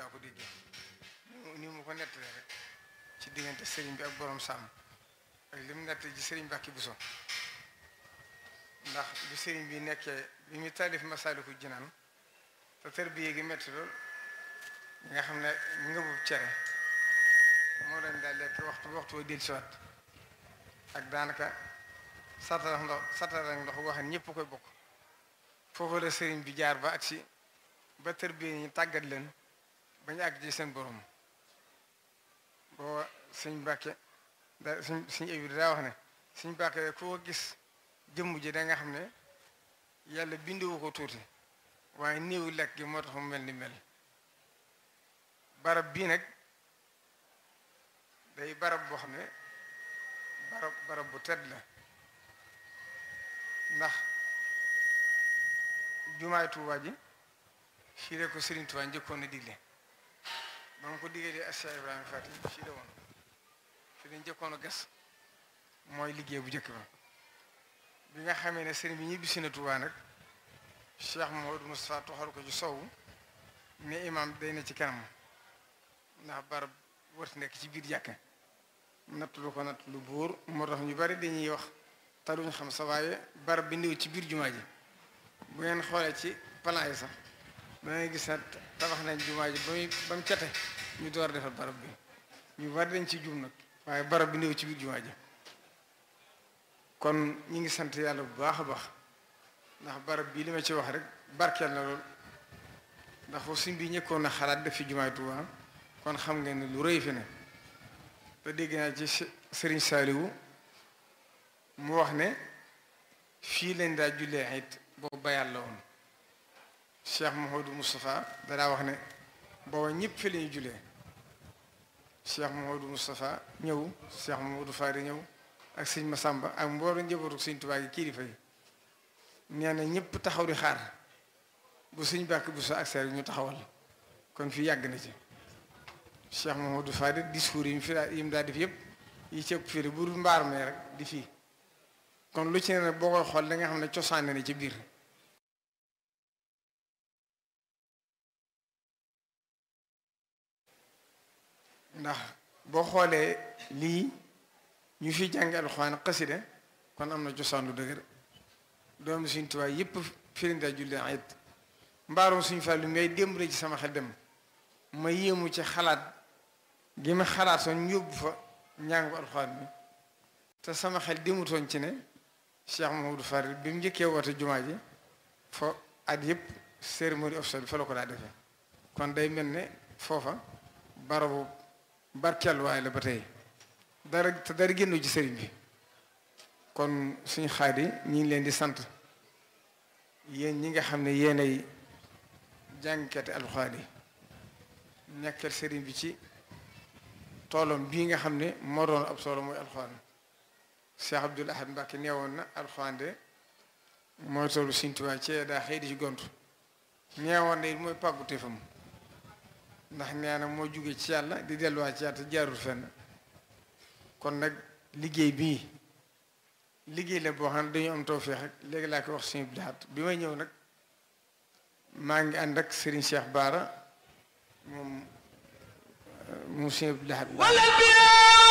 laa ko déggee ni mu ko nettalee rek ci diggante sëriñ bi ak borom sàmm ak li mu nett ci sëriñ Mbàkke Buso ndax bi sëriñ bi nekkee bi mu taalif Masaalikul Jinaan te tërbiye gi metti lool nga xam ne ngëbu cere moo leen daal lekk waxtu waxtu wa dellusiwaat ak daanaka satara ndox satara ndox boo xam ne ñëpp koy bokk foofu la sëriñ bi jaar ba agsi ba tërbiye ñi tàggat leen bañ àgg ci seen borom boo suñ Mbàkke da suñ suñ ébi daa wax ne suñ Mbàkke ku ko gis jëmm ji da nga xam ne yàlla bindewu ko tuuti waaye néewu lekk gi moo tax mu mel ni mel barab bii nag day barab boo xam ne barab barab bu tedd la ndax jumaay Tuubaa ji fii la ko Sëriñ Tuubaa njëkkoon na digle ba mu ko digalee ak Cheikh Ibrahima Fati fii la woon fii la njëkkoon a gas mooy liggéey bu njëkk ba bi nga xamee ne sëriñ bi ñibbisi na Tuubaa nag Cheikh Mouhamadou Moustapha toxal ko ci sowu ne imam day na ci kanam ndax barab wërti nekk ci biir jàkka natt lu ko natt lu buur moo tax ñu bari dañuy wax te duñ xam sa waaye barab bi néew ci biir jumaa ji bu ngeen xoolee ci plan yi sax dangay gis ne tabax nañ jumaa ji ba muy ba mu cate ñu door a defal barab bi ñu bari dañ ci jum nag waaye barab bi néew ci biir jumaa ji kon ñi ngi sant yàlla bu baax a baax ndax barab bii li ma ci wax rek barkeel na lool ndax suñ bi ñëkkoon na xalaat def fi jumaay Tuubaa kon xam ngeen ne lu rëy fi ne te dégg naa ci sëriñ Saaliwu mu wax ne fii lañ daa jullee it boobu bayal la woon Cheikh Mouhamadou Moustapha danaa wax ne booba ñëpp fi la ñuy jullee Cheikh Mouhamadou Moustapha ñëw Cheikh Mouhamadou Fari ñëw ak sëñ Masamba ak mbooloo njabootu sëñ Tuubaa gi kilifa yi nee na ñëpp taxaw di xaar bu sëñ bàkk bu sa accès ñu taxawal kon fii yàgg na ci Cheikh Mouhamadou Fari discours yi mu fi yi mu daa def yëpp yi ci ëpp fii bu dul mbaar mee rek di fii kon lu ci ne nag boo koy xool da nga xam ne cosaan na ci biir ndax boo xoolee lii ñu fi jàngi alxuraan xasida kon am na cosaan lu dëgër doomu suñ tubaay yëpp firinda julli ayit mbaarum suñ fàllu ngay démb ci sama xel dem ma yéemu ci xalaat gi ma xalaat soon yóbbu fa njàngu alxuraan bi te sama xel demutoon ci ne Cheikh Mamadou Farid bi mu njëkkee woote jumaa ji fo at yëpp cérémonie officielle fa la ko daa defee kon day mel ne foofa barabu barkeeluwaay la ba tey dara te dara génnu ci sëriñ bi kon suñu xaadi ñi ngi leen di sant yéen ñi nga xam ne yéenay jàngkati alxuraan yi nekkal sëriñ bi ci toolam bii nga xam ne moo doon ab solo mooy alxuraan Cheikh Abdoul Ahad Mbacke neewoon na alxuraan de mooy toolu Sëriñ Tuubaa ci daa xëy di ci gontu neewoon na it mooy pàggu téefam ndax nee na moo jóge ci yàlla di delluwaat ci yàlla te jaarul fenn kon nag liggéey bii liggéey la boo xam ne dañu am tawfeex rek léegi laa ko wax suñu bilaat bi may ñëw nag maa ngi ànd ak Serigne Cheikh Baara moom moom suñu bilaat